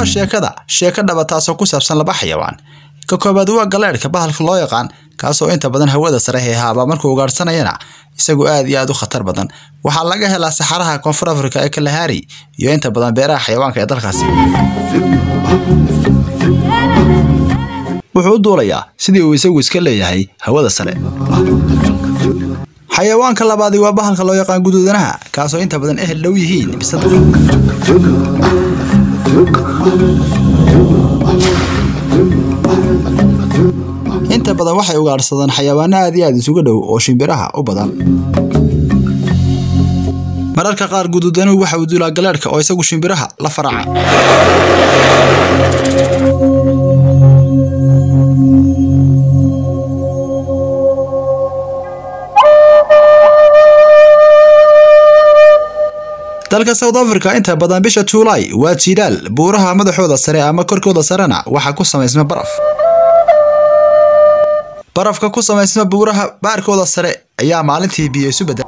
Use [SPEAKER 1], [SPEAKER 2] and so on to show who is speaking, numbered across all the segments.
[SPEAKER 1] waa sheekada sheeko dhaba taasoo ku saabsan laba xayawaan ka koobaad waa galeedhka bahalka loo yaqaan kaasoo inta badan hawada sare heehaaba markuu ugaadhsanayana isagu aad iyo aad u khatar badan waxaa laga helaa saxaraha koonfur afrika ee kalahari iyo inta badan beeraha xayawaanka ee dalkaasi wuxuu u duulayaa sidii uu isagu iska leeyahay hawada sare xayawaanka labaadi waa bahalka loo yaqaan guduudanaha kaasoo inta badan ehel dhow yihiin bisada inta badan waxay ugaadhsadaan xayawaano aad iyo aad isuga dhow oo shimbiraha u badan mararka qaar guduudanuhu waxa uu duulaa galeedhka oo isagu shimbiraha la faraca dalka south africa inta badan bisha juulaay waa jiilaal buuraha madaxooda sare ama korkooda sarena waxaa ku samaysma baraf barafka ku samaysma buuraha baarkooda sare ayaa maalintii biyo isu bedel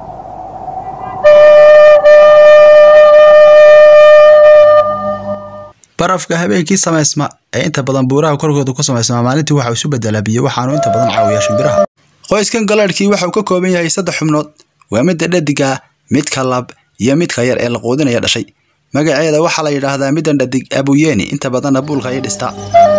[SPEAKER 1] barafka habeenkii samaysma ee inta badan buuraha korkooda ku samaysma maalintii waxaa isu bedelaa biyo waxaanu inta badan caawiyaa shimbiraha qoyskan galeedhkii waxa uu ka kooban yahay saddex xubnood waa midda dhadiga midka lab iyo midka yar ee la quudinaya dhashay magaceeda waxaa la yidhaahdaa middan dhadig abuyeni inta badanna buulka ayay dhistaa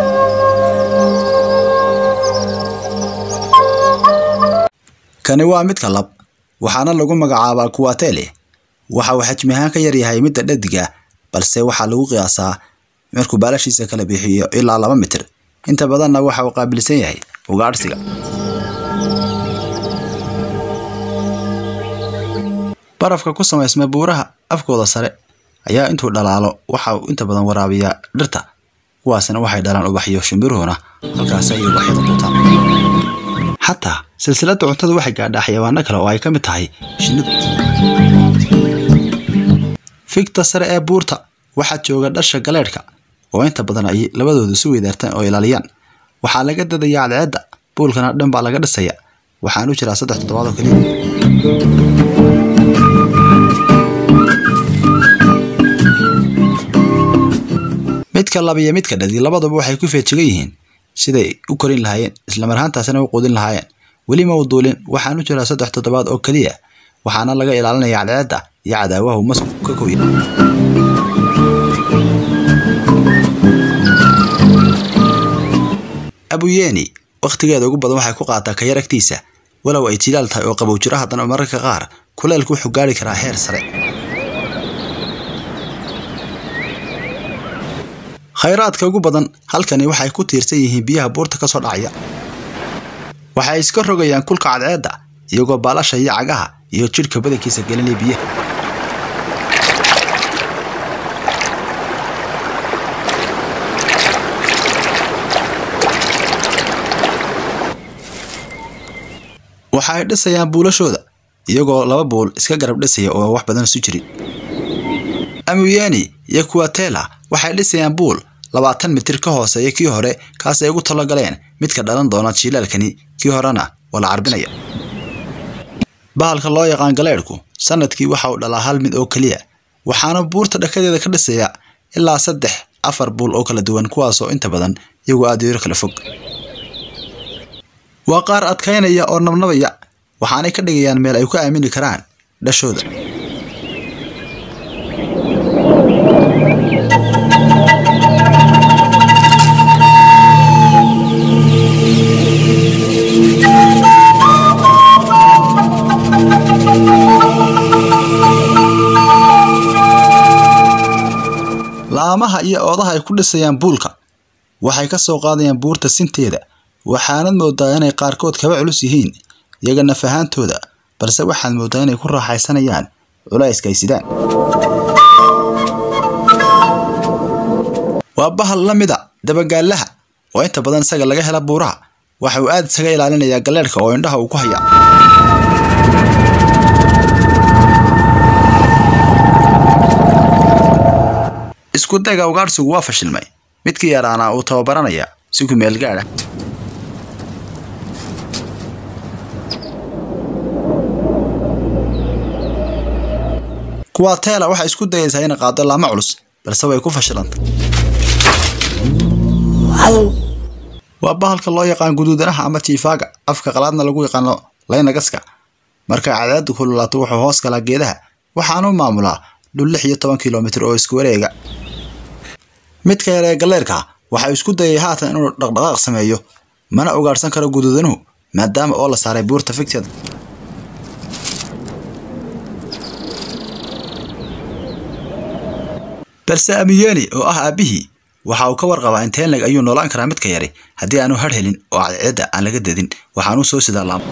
[SPEAKER 1] kani waa midka lab waxaana lagu magacaabaa kuwatele waxa uu xajmi ahaan ka yaryahay midda dhadiga balse waxaa lagu qiyaasaa markuu baalashiisa kala bixiyo ilaa laba mitir inta badanna waxa uu qaabilsan yahay ugaadhsiga barafka ku samaysma buuraha afkooda sare ayaa intuu dhalaalo waxa uu inta badan waraabiyaa dhirta kuwaasna waxay dhalaan ubaxyo shimbiruhuna halkaasi ayay ubaxyada quutaan xataa silsiladda cuntada waxay gaadhaa xayawaano kale oo ay ka mid tahay shinnidu figta sare ee buurta waxaa jooga dhasha galeedhka oo inta badan ay labadooda isu weydaartaan oo ilaaliyaan waxaa laga dadayaa cadceedda buulkana dhan baa laga dhisaya waxaanu jiraa saddex toddobaad oo keliya midka laba iyo midka dhadi labaduba waxay ku feejigan yihiin siday u korin lahaayeen islamar ahaantaasina u quudin lahaayeen weli ma u duulin waxaanu jiraa saddex toddobaad oo keliya waxaana laga ilaalinaya cadceedda iyo cadaawahu masku ka koya abuyeni wakhtigeeda ugu badan waxay ku qaataa kayar agtiisa walow ay jilaal tahay oo qabow jiro haddana mararka qaar kuleelku wuxuu gaari karaa heer sare khayraadka ugu badan halkani waxay ku tiirsan yihiin biyaha buurta ka soo dhacaya waxay iska rogayaan kulka cadceedda iyagoo baalasha iyo cagaha iyo jidhka badankiisa gelinaya biyaha waxa ay dhisayaan buulashooda iyagoo laba buul iska garab dhisaya oo wax badan isu jirin amuyeni iyo kuwatela waxay dhisayaan buul labaatan mitir ka hooseeya kii hore kaas ay ugu talagaleen midka dhalan doona jiilaalkani kii horena waa la carbinaya bahalka loo yaqaan galeedhku sanadkii waxa uu dhalaa hal mid oo keliya waxaana buurta dhakadeeda ka dhisaya ilaa saddex afar buul oo kala duwan kuwaasoo inta badan iyagoo aad yaro kala fog waa qaar adkaynaya oo nabnabaya waxaanay ka dhigayaan meel ay ku aamini karaan dhashooda laamaha iyo oodaha ay ku dhisayaan buulka waxay ka soo qaadayaan buurta sinteeda waxaanad moodaa inay qaarkood kaba culus yihiin iyaga naf ahaantooda balse waxaad moodaa inay ku raaxaysanayaan culayska ay sidaan waa bahal la mida dabagaalaha oo inta badan isaga laga hela buuraha waxa uu aad isaga ilaalinayaa galeedhka oo indhaha uu ku hayaa isku dayga ugaadhsigu waa fashilmay midkii yaraana uu tababaranaya si ku meel gaadha kuwaa teela waxay isku dayaysaa inay qaado laamo culus balse way ku fashilantay waa bahalka loo yaqaan guduudanaha ama tiifaaga afka qalaadna lagu yaqaano laynagaska marka cadaadu kululaato wuxuu hoos galaa geedaha waxaanu maamulaa dhul lix iyo toban kilomitir oo isku wareega midka yar ee galeerka waxaa isku dayay haatan inuu dhaqdhaqaaq sameeyo mana ugaadhsan karo guduudanuhu maadaama oo la saaray buurta ficteeda balse amiyeni oo ah aabbihii waxa uu ka warqabaa in teenleg ayuu noolaan karaa midka yari haddii aanu har helin oo cadceedda aan laga dadin waxaanuu soo sidaa laam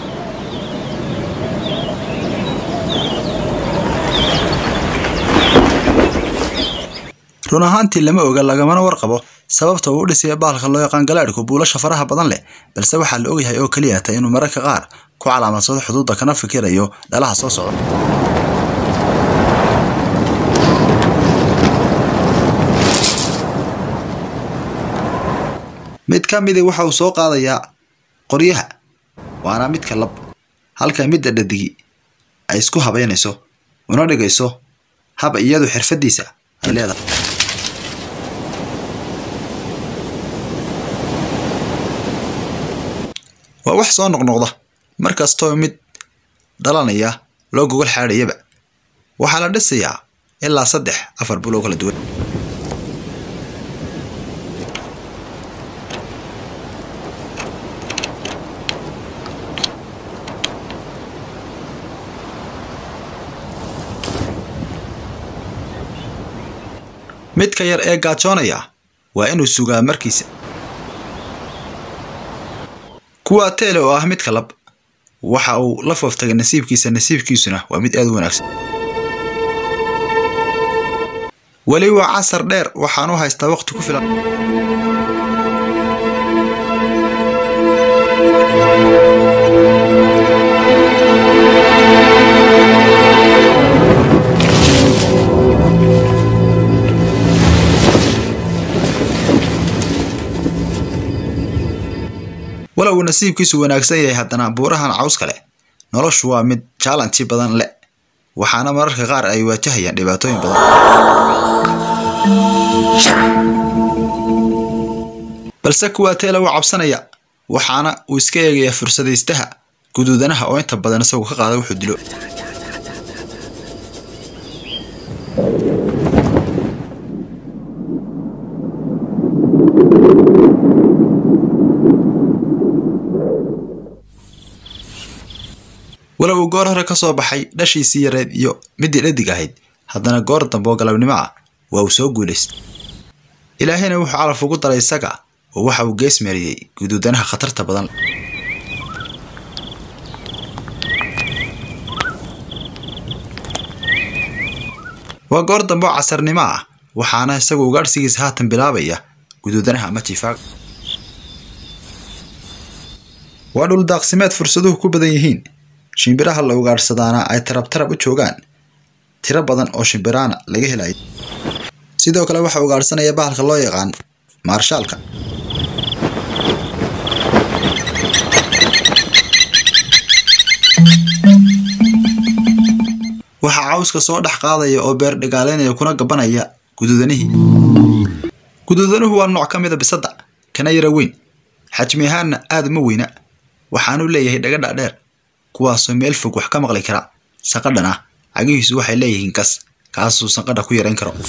[SPEAKER 1] run ahaantii lama oga lagamana warqabo sababta uu u dhisaya bahalka loo yaqaan galaadhku buulasha faraha badan leh balse waxaa la ogyahay oo keliya ta inuu mararka qaar ku calaamadsado xuduudda kana fikirayo dhalaha soo socda mid ka midi waxa uu soo qaadayaa qoryaha waana midka lab halka midda dhadigi ay isku habaynayso una dhigayso hab iyadu xirfadiisa ay leedahay waa wax soo noqnoqda mar kastoo mid dhalanaya loo gogol xaadhayaba waxaa la dhisayaa ilaa saddex afar buloo kala duwan midka yar ee gaajoonaya waa inuu sugaa markiisa kuwa teele oo ah midka lab waxa uu la fooftagay nasiibkiisa nasiibkiisuna waa mid aad u wanaagsan weli waa casar dheer waxaan u haystaa waqti ku filan walow uu nasiibkiisu wanaagsan yahay haddana buurahan cawska leh noloshu waa mid jaalanti badan leh waxaana mararka qaar ay waajahayaan dhibaatooyin badan balse kuwaa teela wuu cabsanaya waxaana uu iska eegayaa fursadaystaha guduudanaha oo inta badan isagu ka qaada wuxuu dilo walow uu goor hore ka soo baxay dhashiisii yareed iyo midii dhadig ahayd haddana goor dambe oo galabnimo ah waa uu soo guulaystay ilaahayna wuxuu calaf ugu daray isaga oo waxa uu gees meeriyey guduudanaha khatarta badan waa goor dambe oo casarnimo ah waxaana isagu ugaadhsigiisa haatan bilaabaya guduudanaha ama jifaaga waa dhul daaqsimeed fursaduhu ku badan yihiin shimbiraha la ugaadhsadaana ay tarab tarab u joogaan tiro badan oo shimbiraana laga helayo sidoo kale waxaa ugaadhsanaya bahalka loo yaqaan maarshaalka waxaa cawska soo dhex qaadaya oo beer dhigaaleynaya kuna gabanaya guduudanihii guduudanuhu waa nooc ka mida bisadda kana yara weyn xajmi ahaanna aad uma weyna waxaanuu leeyahay dhagadha dheer kuwaasoo meel fog wax ka maqli kara sanqadhan ah cagihiisu waxay leeyihiin kas kaasuu sanqadha ku yarayn karo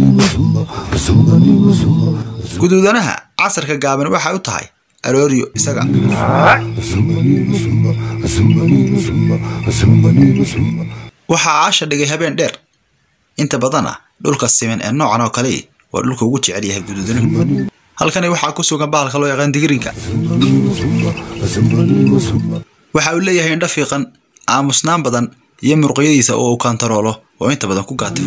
[SPEAKER 1] guduudanaha casarka gaaban waxay u tahay arooriyo isaga waxaa caasha dhigay habeen dheer inta badana dhulka siman ee noocan oo kale waa dhulka ugu jecel yahay guduudanuhu halkani waxaa ku sugan bahalka loo yaqaan digirinka waxa uu leeyahay indho fiiqan aamusnaan badan iyo muruqyadiisa oo uu kantaroolo oo inta badan ku gaata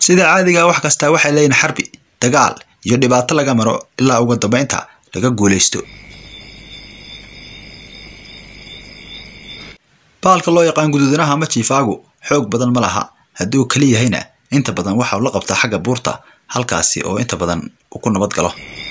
[SPEAKER 1] sida caadiga wax kastaa waxay leeyihin xarbi dagaal iyo dhibaato laga maro ilaa ugu dambeynta laga guulaysto baalka loo yaqaan guduudanaha ama jiifaagu xoog badan ma laha hadduu keli yahayna inta badan waxa uu la qabtaa xagga buurta halkaasi oo inta badan uu ku nabad galo